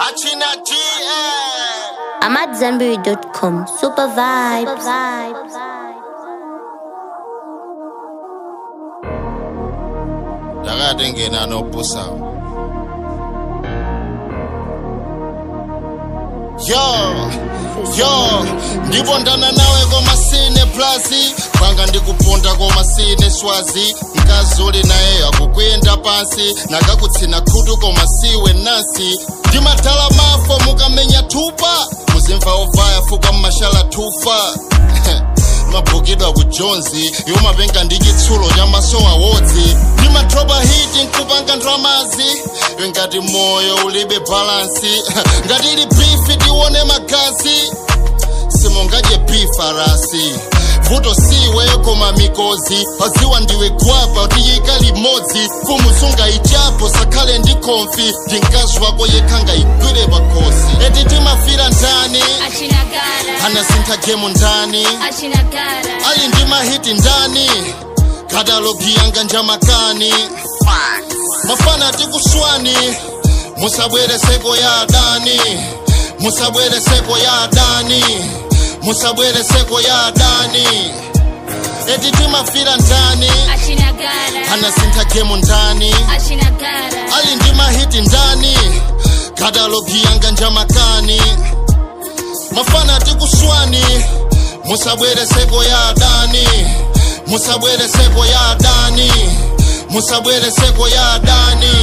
Achina G, eh. I'm at Zanberry.com. Super vibes. Ndakati ngena nobusa. Yo, yo, ndipondana nawe komasine plazi panga ndikuponda komasine swazi mkazuli naye akukwenda pansi nakakutsina khutu koma siwe nasi ndimadala mafo mukamenya thupa muzimva ovaya fuka mmashala thufa mabhukidwa ku jonzi yomapenga ndi chitsulo cha maso awodzi ndimadropa hiti nkupanga ndramazi ngati moyo ulibe balansi ngati ili bifi tione magazi simungadye bifarasi vuto siwe koma mikozi paziwa ndiwe gwapa tiyika limodzi fumu sungaichapo sakhale ndi konfi ndi mkazi wako yekha ngayigwire pakhosi eti timafira ndani Achinagara, anasintha gemu ndani Achinagara, ali ndi mahiti ndani katalogi yanga njamakani mafana tikuswani musabwere seko ya adani musabwere seko ya adani musabwere seko ya adani eti timafira ndani Achinagara, anasintha gemu ndani Achinagara, ali ndi mahiti ndani katalogi yanga njamakani mafana tikuswani musabwere seko ya adani musabwere seko ya adani musabwere seko ya adani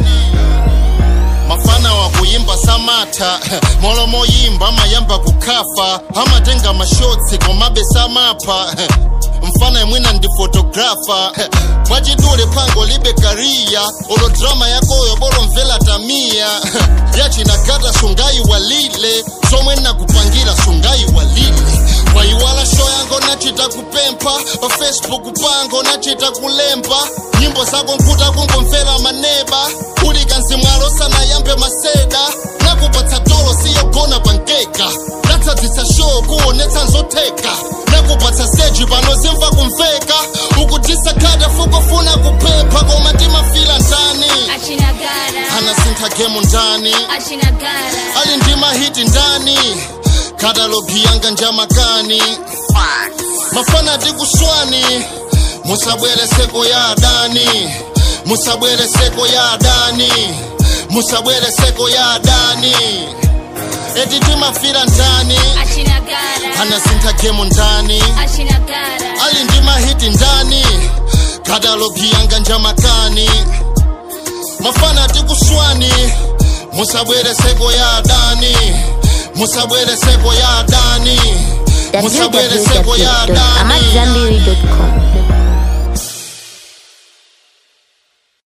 mafana wakuyimba samata molomo yimba amayamba kukhafa amatenga mashotsi komabe samapha mfana imwina ndi fotografa mwachidule phango libe kariya olo drama yakoyo bolo mvela tamiya yachinagata sungayiwalile somwe nakupangira sungayiwalile wayiwala sho yango nachita kupempha pa facebook pango nachita kulemba nyimbo zako nkhuta kungomvera maneba uli kanzimwalo sanayambe maseda nakupatsa tolo siyogona pankeka natsadzisa show kuonetsa nzotheka nakupatsa seji pano zimva kumveka ukutisa khada fukufuna kuphepha koma timafila ndani Achinagara, anasintha gemu ndani Achinagara, ali ndi mahiti ndani katalogi yanga njamakani mafana tikuswani musabwere seko ya adani musabwere seko ya adani musabwere seko ya adani eti timafira ndani Achinagara, anasintha gemu ndani Achinagara, ali ndi mahiti ndani katalogi yanga njamakani mafana tikuswani musabwere seko ya adani musabwere seko ya adani musabwere seko ya adani www.amatzambiri.com.